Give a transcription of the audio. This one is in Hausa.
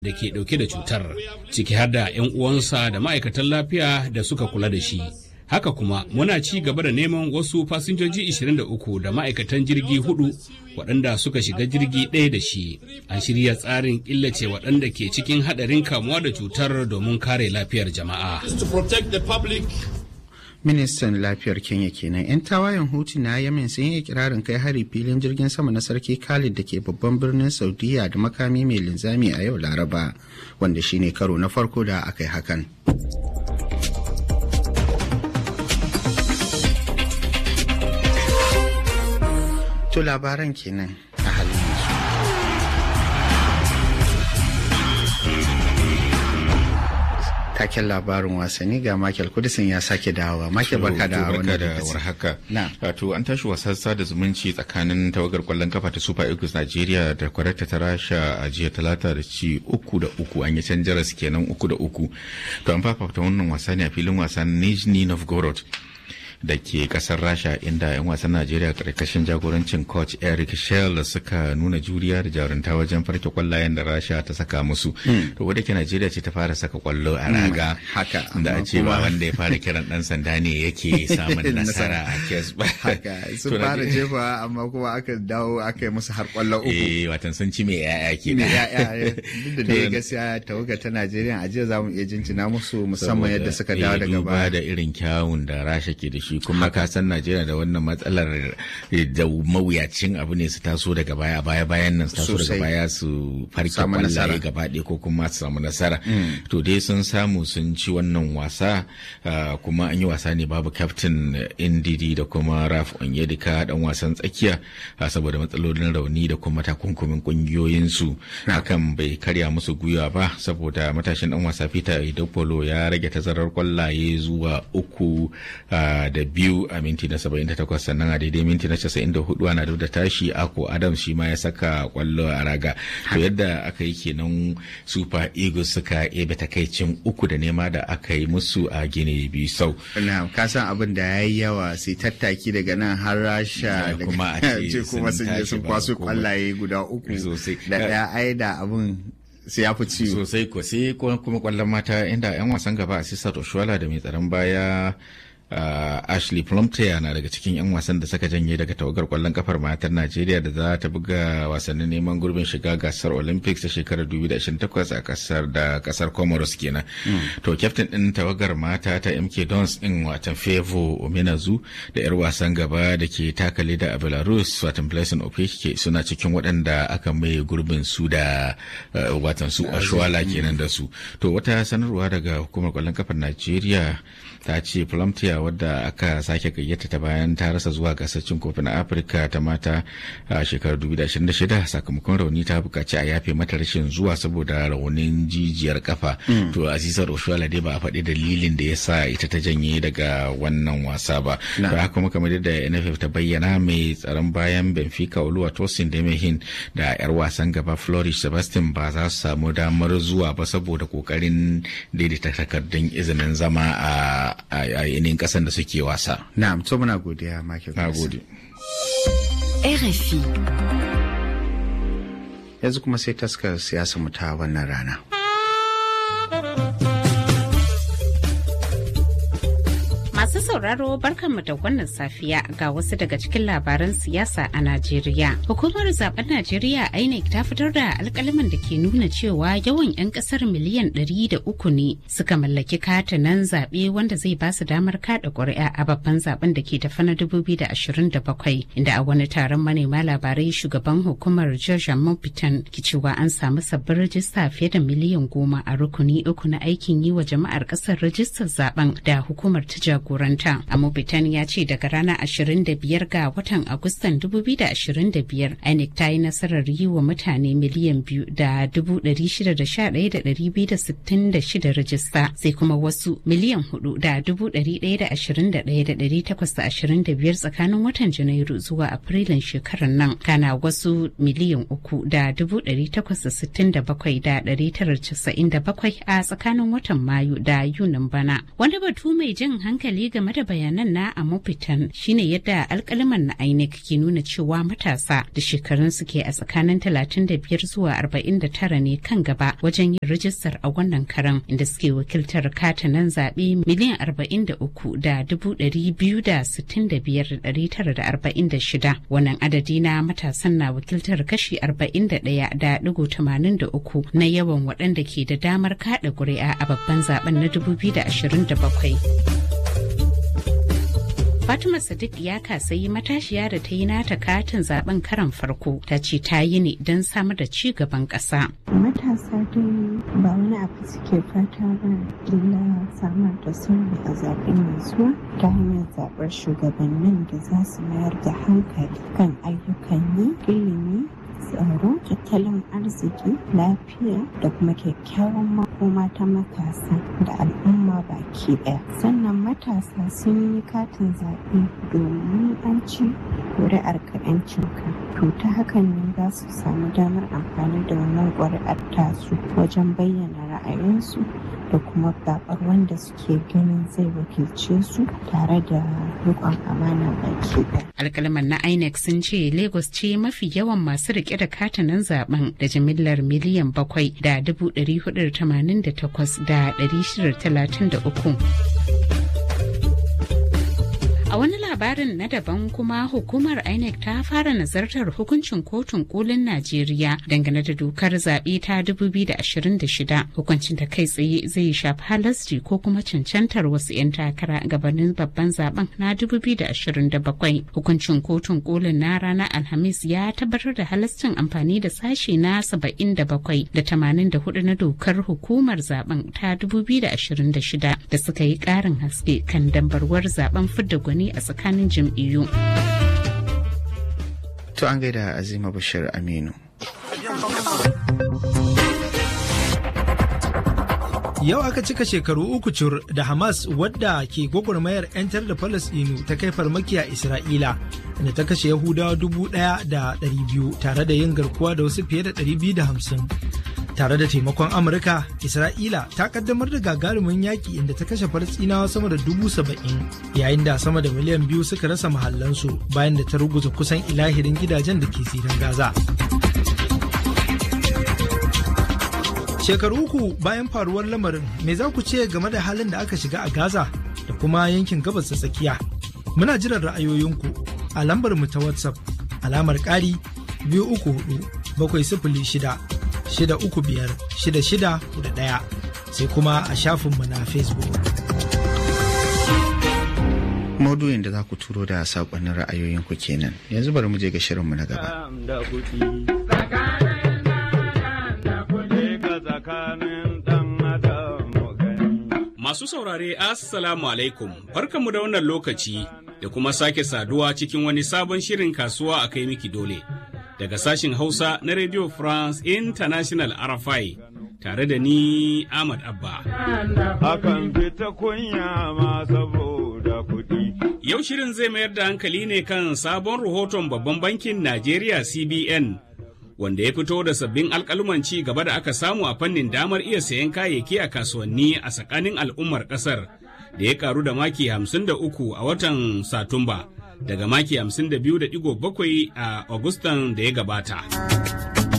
da ke ɗauke da cutar ciki har da 'yan uwansa da ma'aikatan lafiya da suka kula da shi haka kuma muna ci gaba da neman wasu fasinjoji 23 da ma'aikatan jirgi hudu waɗanda suka shiga jirgi ɗaya da shi an shirya tsarin killace waɗanda ke cikin haɗarin kamuwa da cutar domin kare lafiyar jama'a ministan lafiyar kenya kenan yan tawayen hutu na yemen sun yi kirarin kai hari filin jirgin sama na sarki khalid da ke babban birnin saudiya da makami mai linzami a yau laraba wanda shine karo na farko da aka yi hakan to labaran kenan a halin yanzu taken labarin wasanni ga Michael Kudisin ya sake dawowa. Michael barka da wannan da warhaka. Wato an tashi wasan sada zumunci tsakanin tawagar kwallon kafa ta Super Eagles Nigeria da kwararta ta Rasha a jiya talata da ci uku da uku an yi can jaras kenan uku da uku. To an fafata wannan wasa ne a filin wasan Nizhny Novgorod. da ke kasar rasha inda 'yan wasan najeriya karkashin jagorancin coach eric shell suka nuna juriya da jarunta wajen farke kwallayen da rasha ta saka musu to wadda ke najeriya ce ta fara saka kwallo a raga haka da a ce ba wanda ya fara kiran dan sanda ne yake samun nasara a kes ba haka sun fara jefa amma kuma aka dawo aka yi musu har kwallo uku eh watan sun ci mai yaya ke da yaya duk da dai gaskiya tawaga ta najeriya a jiya zamu iya jinjina musu musamman yadda suka dawo daga baya da irin kyawun da rasha ke da shi shi kuma ka san Najeriya da wannan matsalar da mawuyacin abu ne su taso daga baya baya bayan nan su taso daga baya su farke kwallaye gaba ɗaya ko kuma su samu nasara to dai sun samu sun ci wannan wasa kuma an yi wasa ne babu captain Indidi da kuma Raf Onyedika dan wasan tsakiya saboda matsalolin rauni da kuma takunkumin kungiyoyin su hakan bai karya musu gwiwa ba saboda matashin dan wasa Peter Idopolo ya rage tazarar kwallaye zuwa uku da biyu a minti na 78 sannan a daidai minti na 94 ana da tashi ako adam shi ma ya saka kwallo a raga to yadda aka yi kenan super eagles suka ebe takaicin uku da nema da aka yi musu a gine bisau na ka san abin da ya yi yawa sai tattaki daga nan har rasha da kuma a ce kuma sun je sun kwaso kwallaye guda uku da daya ai da abin sai ya fi ciwo sosai ko sai kuma kwallon mata inda yan wasan gaba a sisa toshuwala da mai tsaron baya Uh, Ashley Plumtier na daga cikin 'yan wasan da suka janye daga tawagar kwallon kafar matar Najeriya da za ta buga wasannin neman gurbin shiga gasar Olympics ta shekarar 2028 a kasar da kasar Comoros kenan. Mm. To kyaftin din tawagar mata ta MK Dons din watan Fevo Omenazu da 'yar wasan gaba da ke takale da a Belarus watan Blessing Opeke suna cikin waɗanda aka mai gurbin su da uh, watan su Ashwala kenan da su. To wata sanarwa daga hukumar kwallon kafar Najeriya ta ce Plumtier wadda aka sake gayyata ta bayan ta rasa zuwa gasar cin kofin afirka ta mata a shekarar 2026 sakamakon rauni ta bukaci a yafe mata rashin zuwa saboda raunin jijiyar kafa to azizar oshuala dai ba a faɗi dalilin da ya sa ita ta janye daga wannan wasa ba to haka kuma kamar yadda nff ta bayyana mai tsaron bayan benfica oluwa tosin demehin da yar wasan gaba flourish sebastian ba za su samu damar zuwa ba saboda kokarin daidaita takardun izinin zama a yanayin kasan da suke wasa. Na'am, to muna godiya Michael. Na gode. RFI. Yanzu kuma sai taskar siyasa mu ta wannan rana. Masu sauraro barkanmu da wannan safiya ga wasu daga cikin labaran siyasa a Najeriya. Hukumar zaben Najeriya INEC ta fitar da alkalaman da ke nuna cewa yawan 'yan kasar miliyan ɗari da uku ne suka mallaki katanan zaɓe wanda zai ba su damar kaɗa ƙuri'a a babban zaben da ke tafi na bakwai, inda a wani taron manema labarai shugaban hukumar George Mopitan ke cewa an samu sabbin rajista fiye da miliyan goma a rukuni uku na aikin yi wa jama'ar ƙasar rajistar zaben da hukumar ta jagoranta. Amobitan ya ce daga ranar 25 ga watan Agustan 2025 INEC ta yi nasarar yi wa mutane miliyan biyu da 611,266 rajista sai kuma wasu miliyan hudu da 121,825 tsakanin watan Janairu zuwa Afrilun shekarar nan. Kana wasu miliyan uku da 867,997 a tsakanin watan Mayu da Yunin bana. Wani batu mai jin hankali game da bayanan na Amopitan shine yadda alkaliman na INEC ke nuna cewa matasa da shekarun su ke a tsakanin 35 zuwa 49 ne kan gaba wajen yin rijistar a wannan karan inda suke wakiltar katanan zaɓe miliyan 43 da 265,946 wannan adadi na matasan na wakiltar kashi 41 da 83 na yawan waɗanda ke da damar kaɗa ƙuri'a a babban zaben na 2027. Fatima Sadiq ya kasayi matashiya da ta yi nata katin zaben karan farko ta ce ta yi ne don samar da ci gaban ƙasa. Matasa dai ba wani abu suke fata ba illa samar da sulhu a zaben mai zuwa ta hanyar zaɓar shugabannin da za su mayar da hankali kan ayyukan yi ilimi tsaro tattalin arziki lafiya da kuma kyakkyawan makoma ta matasa da al'umma baki daya sannan matasa sun yi katin zaɓe domin an ci ƙuri'ar kaɗancinka to ta hakan ne za su samu damar amfani da wannan ƙuri'ar tasu wajen bayyana ra'ayinsu da kuma zaɓar wanda suke ganin zai wakilce su tare da riƙon amana baki ɗaya. alkalman na inec sun ce lagos ce mafi yawan masu rike da katanan zaben da jimillar miliyan bakwai da dubu ɗari hudu tamanin da takwas da ɗari shida talatin da uku A wani labarin na daban kuma hukumar INEC ta fara nazartar hukuncin kotun kolin Najeriya dangane da dokar zaɓe ta 2026 hukuncin da kai tsaye zai shafi halasci ko kuma cancantar wasu 'yan takara gabanin babban zaben na 2027 hukuncin kotun kolin na ranar Alhamis ya tabbatar da halascin amfani da sashe na 77 da 84 na dokar hukumar zaben ta 2026 da suka yi ƙarin haske kan dambarwar zaben fidda gwani a tsakanin jam'iyyu. To an gaida Azima Bashir Aminu. Yau aka cika shekaru uku cur da Hamas wadda ke gwagwarmayar 'yantar da Falasɗinu ta kai farmaki a Isra'ila da ta kashe Yahudawa dubu ɗaya da ɗari biyu tare da yin garkuwa da wasu fiye da ɗari biyu da hamsin. Tare da taimakon Amurka, Isra'ila ta kaddamar da gagarumin yaƙi inda ta kashe Falasɗinawa sama da dubu saba'in yayin da sama da miliyan biyu suka rasa mahallansu bayan da ta ruguza kusan ilahirin gidajen da ke zirin Gaza. Shekaru uku bayan faruwar lamarin, me za ku ce game da halin da aka shiga a Gaza da kuma yankin gabas ta tsakiya? Muna jiran ra'ayoyinku a lambar mu ta WhatsApp alamar ƙari biyu uku hudu bakwai sifili shida shida uku biyar shida shida da ɗaya sai kuma a shafinmu na Facebook. Maudu'in da za ku turo da saƙonnin ra'ayoyinku kenan yanzu bari mu je ga shirinmu na gaba. Masu saurare Assalamu alaikum, barkanmu da wannan lokaci da kuma sake saduwa cikin wani sabon shirin kasuwa a kai miki dole. Daga sashin Hausa na Radio France International RFI tare da ni Ahmad Abba. Akan fita kunya ma saboda kuɗi. Yau shirin zai mayar da hankali ne kan sabon rahoton babban bankin Najeriya CBN. wanda ya fito da sabbin alkaluman ci gaba da aka samu a fannin damar iya sayan kayayyaki a kasuwanni a tsakanin al'ummar kasar da ya karu da maki 53 a watan satumba daga maki 52.7 a agustan da ya gabata.